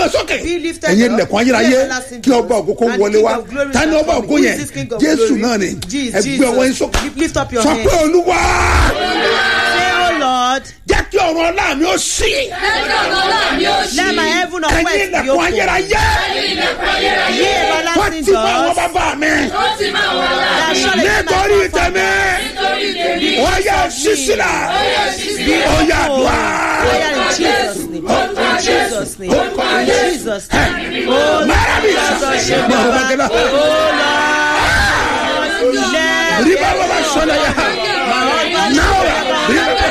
ẹ sókè Be lifted ẹ̀yin up. ilẹ̀kùn Be ayérayé everlasting kí ọba doors. ògo kó And wọlé King wá of glory tani shall ọba come. ògo Who is yẹn this King of jésù glory? náà ni Jesus, ẹgbẹ́ ọwọ́ yín Jesus. sókè Lift up your sọ hands. pé olúwa Say, oh Lord, jẹ́ kí ọ̀run ọlá mi ó sí let my heaven of ẹ̀yin west be ilẹ̀kùn open. ayérayé Ye wọ́n everlasting ti mọ àwọn doors. bàbá mi That surely nítorí my tẹ̀mí wọ́n yẹ sísílà ó yà dùá. Prayer in Jesus' name. In Jesus' name. In Jesus' name. Oh Marabi Lord, sise. Lord, Marabi Lord, sise. Oh Lord, let riba baba sọlá yà náà riba baba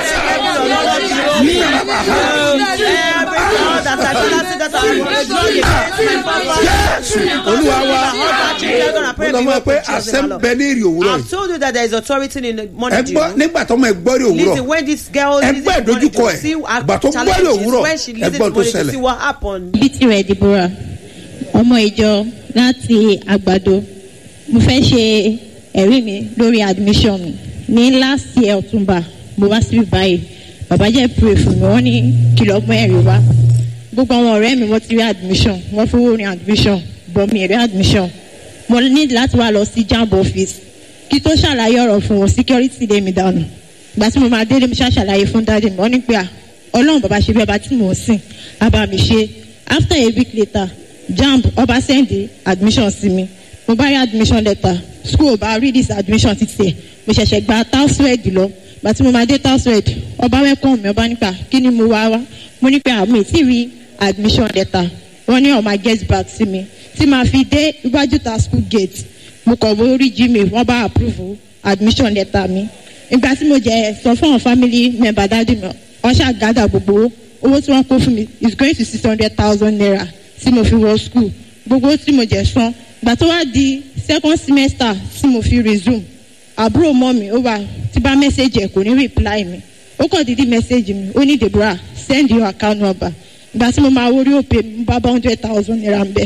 Jésù olúwa wa mo lọ mọ pé àṣẹ ń bẹ ní èrè òwúrọ̀ I've yìí told you that there is authority in the ẹ morning gbọ́ dew. nígbà tó mọ ẹ gbọ́ rí òwúrọ̀ Listen, when this girl Ẹ listen gbọ́ to morning ìdojúkọ dew, ẹ̀. see her Ìgbà tó gbọ́ rí challenges òwúrọ̀, when she ẹ listen gbọ́ to tó morning dew, ṣẹlẹ̀. see what happened. bíntì rẹ̀ deborah ọmọ ìjọ láti àgbàdo mo fẹ́ ṣe ẹ̀rí mi lórí admission mi ní last year ọ̀túnba mo wá síbí báyìí bàbá jẹ́ pray fún mi wọ́n ní kìlọ̀ ọgbọ́n ẹ̀rí wá gbogbo àwọn ọ̀rẹ́ mi wọ́n ti rí admission wọ́n fowó rin admission bọ̀ mi rí admission mo ní láti wá lọ sí jamb office kí tó ṣàlàyé ọ̀rọ̀ fún wọn security lé mi dànù ìgbà tí mo máa délé mo ṣàṣàlàyé fún dáadé mi wọ́n ní pé à ọlọ́run bàbá ṣe bí ọba tí mò ń sìn á bá mi ṣe after a week later jamb ọba send admission sí mi mo bá rí admission letter school ọba read this admission títí ẹ̀ mo ṣẹ̀ṣẹ̀ gba tauswed lọ ìgbà tí mo máa dé tauswed ọba welcome mi ọba nípa kí ni mo wá wá mo ní pé àmì tí rí admission letter wọ́n ní ọ̀ma get back sí mi tí màá fi dé iwájú ta school gate mo kọ̀ wọ́n orí gmail wọ́n bá approve admission letter mi ìgbà tí mo jẹ sọ fún àwọn family member dájú mi wọ́n ṣàgádà gbogbo owó owó tí wọ́n kó fún mi is going to six hundred thousand naira tí mo fi wọ school gbogbo owó tí mo jẹ san ìgbà tó wá di second semester tí mo fi resume àbúrò mọ́ mi ó wà tí bá message ẹ̀ kò ní reply mi ó kàn dídí message mi ó ní deborah send your account number ìgbà tí mo máa wọrí òpè mi mo bá bá hundred thousand naira ń bẹ̀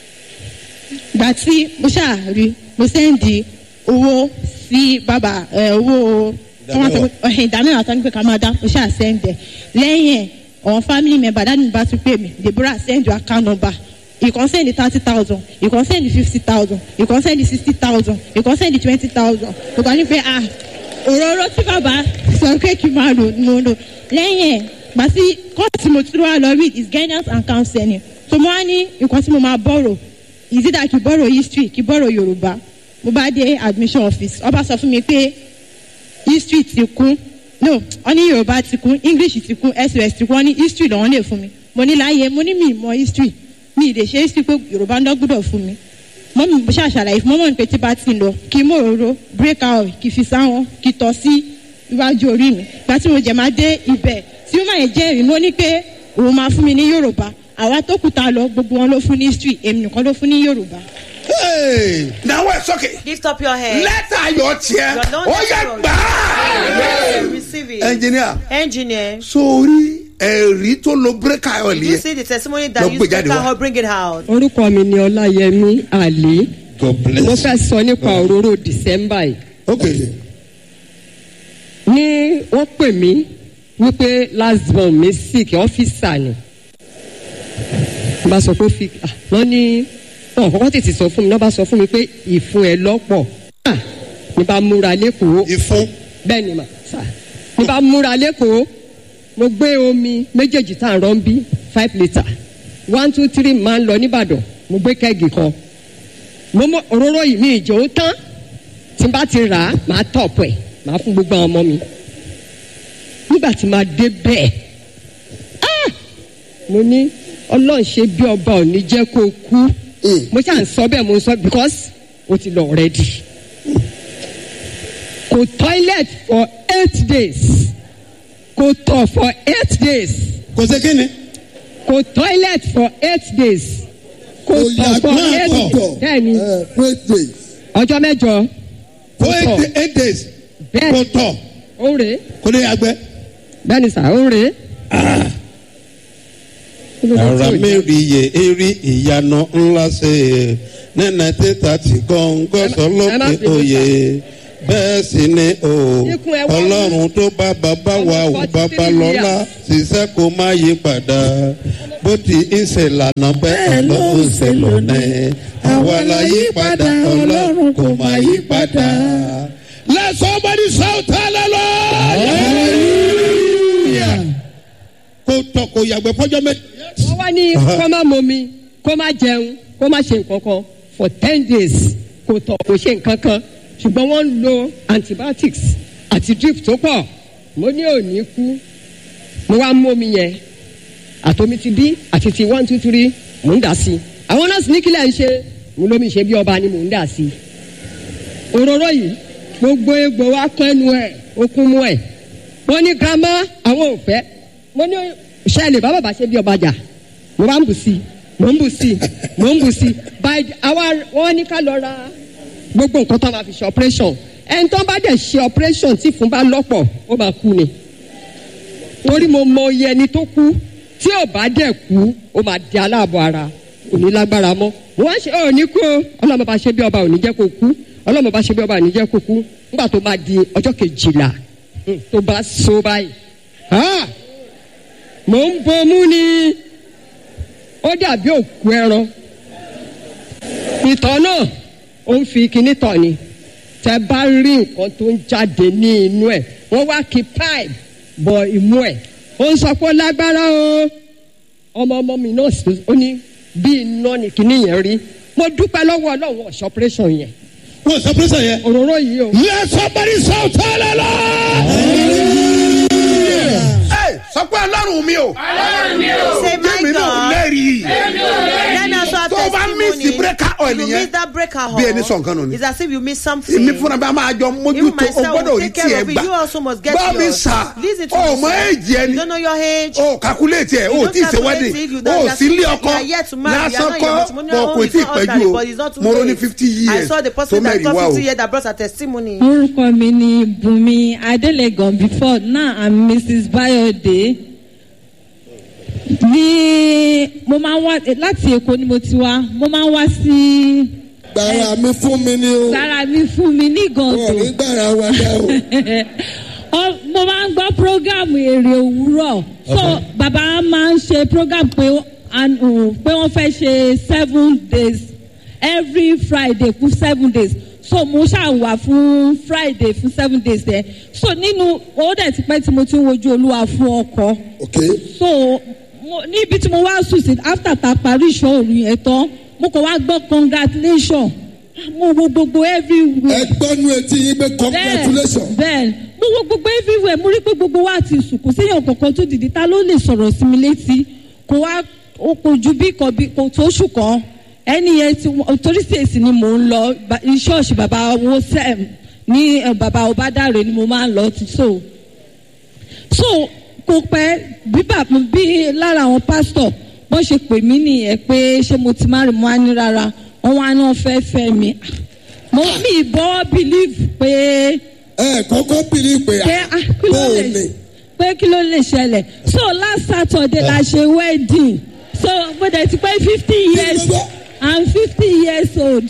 ìgbà tí mo ṣàrí mo sẹ́ndì owó sí bàbá ẹ, owó ìdámẹ́wàá tó ń pè ká máa dá mo ṣáà sẹ́ndẹ̀ lẹ́yìn ẹ̀ àwọn family member dáàdì mi bá tún pè mí deborah send your account number you can send thirty thousand you can send fifty thousand you can send sixty thousand you can send twenty thousand mo kàn ní pé ah òróró tí bàbá sọ pé kí n máa lò mo lò lẹ́yìn ẹ̀ gbà sí kọ́ọ̀tù mo tún wá lọ read is guidance and counseling so mo wá ní nǹkan tí mo máa borrow is it that kì í borrow history kì í borrow yorùbá mo bá dé admission office ọba sọ fún mi pé history ti kún no wọn ní yorùbá ti kún english ti kún sos ti kún wọn ní history lọ́wọ́n lè fún mi mo ní láàyè mo ní mi mọ history mi lè ṣe history pé yorùbá ń dọ́gbọ́dọ̀ fún mi mọ́ mi mo ṣàṣàlàyé fún mọ́mọ́ ní pé tí bá ti ń lọ kí n mú òróró break out kí n fi sáwọn kí n tọ́ sí iwájú orí mi gba tí mo jẹ̀ máa dé ibẹ̀ tí ó máa yẹ jẹ́rìí mo ní pé òun máa fún mi ní yorùbá àwa tó kù tá a lọ gbogbo wọn ló fún ní history èmi nìkan ló fún ní yorùbá. Hey, náwó ẹ sókè Lift up your head. lẹ́tà ayọ̀ tiẹ̀ Your Lord ó yẹ is yours. gbà á. Receive it. ẹnjìníà Engineer. sórí ẹ̀rí tó lo bírèkà ayọ̀ You yẹn see the testimony Lọ that you gbé speak jáde wá. out, bring it out. orúkọ mi ni ọláyẹmí àlè God mo fẹ́ sọ nípa òróró december yìí ok ní wọ́n pè mí wípé last born mi sick ọ́fíìsà ni n bá sọ pé ó fi ah, wọ́n ní wọ́n kọ́kọ́ tètè sọ fún mi wọ́n bá sọ fún mi pé ìfun ẹ̀ lọ́pọ̀ Ah, ní bá múra lẹ́kọ̀ọ́ ìfún bẹ́ẹ̀ ni mà sà ní bá múra lẹ́kọ̀ọ́ mo gbé omi méjèèjì tá à ń rán bí five litre one two three máa ń lọ nìbàdàn mo gbé kẹ́gì kan mo mọ òróró yìí mi ìjọ ó tán tí n bá ti rà á màá tọ̀pù ẹ̀ màá fún gbogbo àwọn ọmọ mi nígbà tí màá dé bẹ́ẹ̀ ah! mo ní ọlọ́run ṣe bí ọba ò ní jẹ́ kó o kú mo ṣáà ń sọ bẹ́ẹ̀ mo ń sọ because o ti lọ rẹ́dì kò toilet for eight days kò tọ̀ for eight days kò sí kíni kò toilet for eight days kò tọ̀ for eight days bẹ́ẹ̀ni great days. ọjọ́ mẹ́jọ for kò tọ̀ eight eight days kò bẹ́ẹ̀ni tọ̀ ó ń rè é kò ní agbẹ́. bẹ́ẹ̀ni sà ó ń rè é. Kí ló dé tí ara ò jẹ́? mẹ́rin yẹ eré ìyanu ńlá ṣe é nínú títà tí gọ́ngọ́ Ẹ má- ẹ má sọlọ́pẹ́ bínú, òye bẹ́ẹ̀ sì ni o Ikùn ẹ̀ wọ́n ọlọ́run tó bá bàbá wa ò Ọmọ bàbá 43 lọ́lá years. ṣiṣẹ́ kó má yí padà bó ti ń ṣe lànà bẹ́ẹ̀ ló ń ṣe lónìí àwa la yí padà ọlọ́run kò má yí padà. let somebody shout hallelujah. kó tọ kó yàgbẹ́ fọjọ́ mẹ́ta. wọ́n wá ní kó má momi kó má jẹun kó má ṣe nǹkan kan for ten days kò tọ̀ kò ṣe nǹkan kan ṣùgbọ́n wọ́n ń lo antibiotics àti drip tó pọ̀ mo ní òní kú mo wá mú omi yẹn àtomi ti bí àti ti one two three mò ń dà sí i àwọn nọ́ọ̀sì ní kílẹ̀ ń ṣe mo lómi ṣe bí ọba ni mò ń dà sí i òróró yìí gbogbo egbò wa kán ẹnu ẹ̀ okun mú ẹ̀ wọ́n ní girama àwọn ò fẹ́ mo ní ṣẹlẹ̀ bá bàbá ṣe bí ọba jà mo bá ń bù sí i mo ń bù sí i mo ń bù sí i by àwa wọ́n ní ká lọ ra gbogbo nǹkan tó máa fi ṣe operation ẹni tó bá dẹ̀ ṣe operation tí fún bá lọ́pọ̀ ó máa kú ni torí mo mọ iye ẹni tó kú tí ò bá dẹ̀ kú ó máa di aláàbọ̀ ara kò ní lágbára mọ́ mo wá ṣe ò ní kú o ọlọ́mọ bá ṣe bí ọba ò ní jẹ́ kó kú ọlọ́mọ bá ṣe bí ọba ò ní jẹ́ kó kú nígbà tó máa di ọjọ́ kejìlá hmm, tó bá so báyìí ah, mò ń bomú ni ó dàbí òkú ẹran ìtọ̀ náà ó ń fi kinní tọ̀ ni tẹ bá rí nǹkan tó ń jáde ní inú ẹ̀ wọ́n wá kí pipe bọ imú ẹ̀ ó ń sọ pé ó lágbára o ọmọ ọmọ mi náà sì ó ní bí iná ni kinní yẹn rí mo dúpẹ́ lọ́wọ́ ọlọ́run ọ̀ṣọ́ operation yẹn wọ́n sọ pé sẹ́yìn. òróró yìí o. let somebody shout hallelujah. ẹ sọ pé ọlọ́run mi o Say, my jẹ́mi náà God. lẹ́rìí Then also have tó o bá miss testimony. breaker oil you yẹn miss that breaker bí ẹni sọ nǹkan nù hole. ni. It's as if you miss something. èmi fúnra bá máa jọ Even mójútó o myself gbọ́dọ̀ will rí take care tiẹ̀ of it. gbà You also must get bá mi yours. sà Listen to o me, mọ sir. èjì You ẹni don't know your age. o calculate ẹ You o don't tí ì ṣe calculate wedding it, you o don't- sí ilé you ọkọ are yet to marry, you are lásán not in your kọ́ matrimonial bọ̀ home, kò it's tí ì not pẹ́jù ordinary, o but it's not too mo ro ní late. fifty I years saw the tó person that mẹ́rin got wá o 50 years that brought her testimony. orúkọ mi ni bùnmi adelegan before now i'm mrs bayode ní mo máa ń wá láti èkó ni mo ti wá mo máa ń wá sí gbàrà mi fún mi ni o gbára mi fún mi ní wọn ò ní gàndó gbàrà wa dá o. Ọ- mo máa ń gbọ́ programu èrè òwúrọ̀ so bàbá máa ń ṣe program pé ó- an- ò, pé wọ́n fẹ́ ṣe seven days every friday fún seven days so mo ṣàwà fún friday fún seven days there so nínú ó dẹ̀ ti pẹ́ tí mo ti ń wojú olúwa fún ọkọ ok so mo níbi tí mo wá sùn sí after ta parí ìṣòro yẹn tán mo kàn wá gbọ́ congratulation mo wo gbogbo ẹ everywhere gbọ́nu etí yín pé congratulation bẹ́ẹ̀ mo wo gbogbo everywhere mo rí pé gbogbo wa ti sùn kò séèyàn kankan tó dìde ta ló lè sọ̀rọ̀ sí mi létí kò wá ó kò ju bí kan bí kò tó ṣù kan ẹni yẹn ti wọ́n- torí sèèsì ni mò ń lọ ba- ṣọ́ọ̀ṣì bàbá wo sẹ́m ní eh, bàbá ọbádàrẹ ni mo máa ń lọ ti so so kò pẹ́ bí bàbá bí lára àwọn pásítọ̀ wọ́n ṣe pè mí nìyẹn pé ṣé mo ti má rí mo á ní rárá wọ́n wá náà fẹ́ fẹ́ mi mo mi bọ́ believe pé ẹ kọ́kọ́ bìrì pé pé ah, kí ló bóò lè ni pé kí ló lè ṣẹlẹ̀ so last saturday la ṣe wedding so mo dẹ̀ ti pé fifty years i'm fifty years old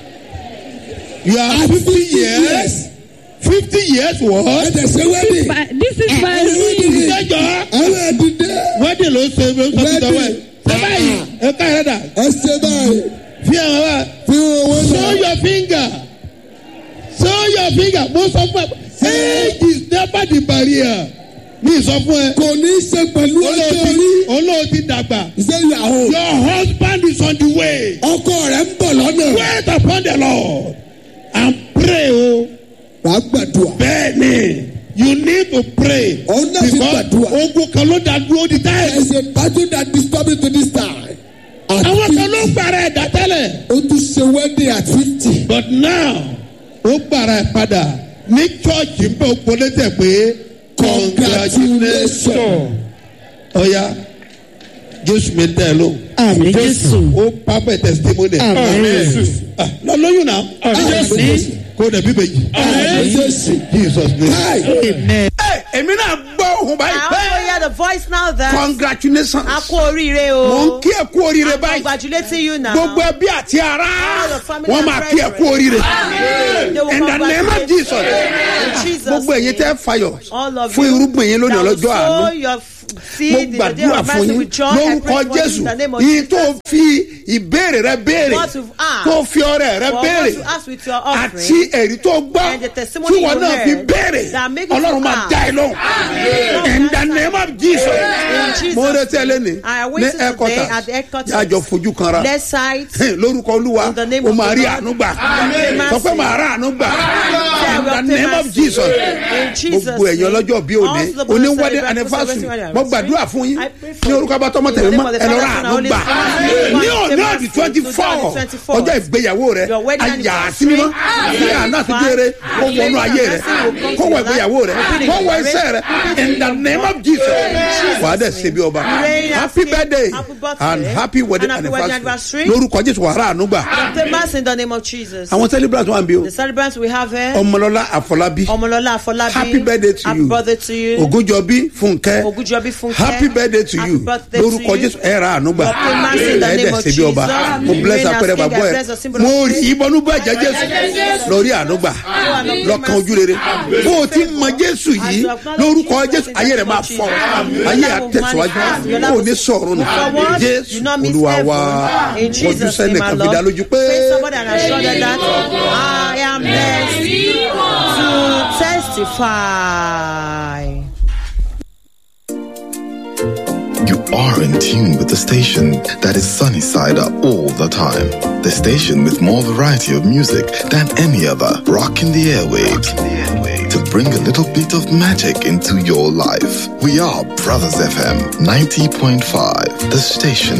you are fifty years fifty years ẹ what. tẹ̀ ṣe wedding but this is my Ah, ring ìjọjọ àwọn ẹ̀dídé wedding ló ṣe ló sọ fún tọwọ́ ẹ̀ ṣe báyìí ẹ ká ẹ dà ẹ ṣe báyìí fi àwọn wa fi owó show náà your finger show your finger mo sọ fún ẹ age is never the barrier mi sọ fún ẹ kò ní í ṣe pẹ̀lú ọjọ́ orí olóò ti dàgbà ṣé ìyàwó your husband is on the way ọkọ rẹ̀ ń bọ̀ lọ́nà wait upon the lord and pray o wàá gbàdúrà bẹ́ẹ̀ ni you need to pray Òun náà fi gbàdúrà. ogun kan ló dá dúró di táyà there is a battle that disturb me to this time at àwọn kan ló fifty gbàrà ẹ̀dá tẹ́lẹ̀ ó tún ṣe wedding at fifty but now ó gbàrà ẹ̀ padà ní chọ́ọ̀chì ń bẹ̀ ó polé tẹ̀ pé congratulations ọ̀ya jésù mi tẹ̀ ló Àmì Jésù. ó pápẹ́ testimony Ah, lọ lóyún náà kó dẹ̀ bí bèjì Jésù. jesus name. Hi. ẹ èmi náà gbọ́ ohun báyìí I pé also hear the voice now that congratulations a kú oríire mo ń o. kí ẹ kú oríire I'm báyìí congratulating you now. gbogbo ẹbí àti ara All the family wọn and máa kí ẹ kú brethren. oríire They will in the name of congratulate jesus you. In Jesus' gbogbo ẹ̀yin tẹ́ name. fayọ̀ All of fún you irúgbìn yín lónìí that will ọlọ́jọ́ sow àánú your f- mo seed in the day gbàdúrà of fún mercy yín with joy. I lórúkọ pray for you jésù in the name of yìí tó Jesus. fi ìbéèrè rẹ béèrè What you've asked. tó fi ọrẹ rẹ For what béèrè you ask with your offering. àti èrí tó gbọ́ And the testimony tí wọn you náà heard fi béèrè that make you ọlọ́run to máa ask. dá ẹ lóhùn in the name of jesus In Jesus' mo retí ẹ lẹ́ni I ní await you today at the headquarters headquarters. yàjọ fojú kanra Left side. lórúkọ olúwa In the name o of máa the rí Lord. àánú gbà Amen. sọ pé màá rà àánú gbà in the name of jesus In Jesus' gbogbo ẹ̀yin name. ọlọ́jọ́ bí òní Also the oní brothers wedding celebrate anniversary celebrating mo wedding gbàdúrà fún yín I pray for ní orúkọ bá tọmọ In the tẹ̀lé name mọ́ of the ẹ lọ Father, rà Son, àánú and gbà Holy Spirit. ní òní One ọ̀dì day twenty to four the 24. ọjọ́ ìgbéyàwó rẹ Your wedding ayà anniversary. sí mímọ́ kí àná àti jẹrẹ kó wọnú ayé rẹ kó wọ ìgbéyàwó rẹ kó wọ iṣẹ́ rẹ in the name of jesus wàá dẹ̀ ṣe bí ọba Reign as happy king, birthday happy birthday, and happy wedding and happy wedding anniversary anniversary. lórúkọ jésù wàá rà àánú gbà The mass in the name of Jesus. àwọn celebrant wà ń bí o The celebrants we have here. ọmọlọ́lá àfọlábí Omolola Afolabi. happy birthday to Happy you birthday to you. ogunjọbí fúnkẹ́ Ogunjobi Funke. happy birthday to Happy you birthday to lórúkọ you. jésù ẹ ra àánú gbà God pay mercy in the ẹ name dẹ̀ of ṣe bí ọba Jesus. mo bless Reign as apẹrẹ king, bàbọ I ẹ bless the symbol mo of rí faith. ìbọnú bá jẹ jésù lórí àánú gbà lọkàn ojú rere bó o ti mọ jésù yìí lórúkọ jésù ayé rẹ máa fọ ayé àtẹsíwájú kó o ní sọrùn nù jésù olúwa wa In ojú Jesus' sẹ́ni name, kan my fi dá Lord. lójú pé Praise somebody and assure them that I am blessed to testify. You are in tune with the station that is sunny side up all the time. The station with more variety of music than any other, rocking the airwaves to bring a little bit of magic into your life. We are Brothers FM 90.5, the station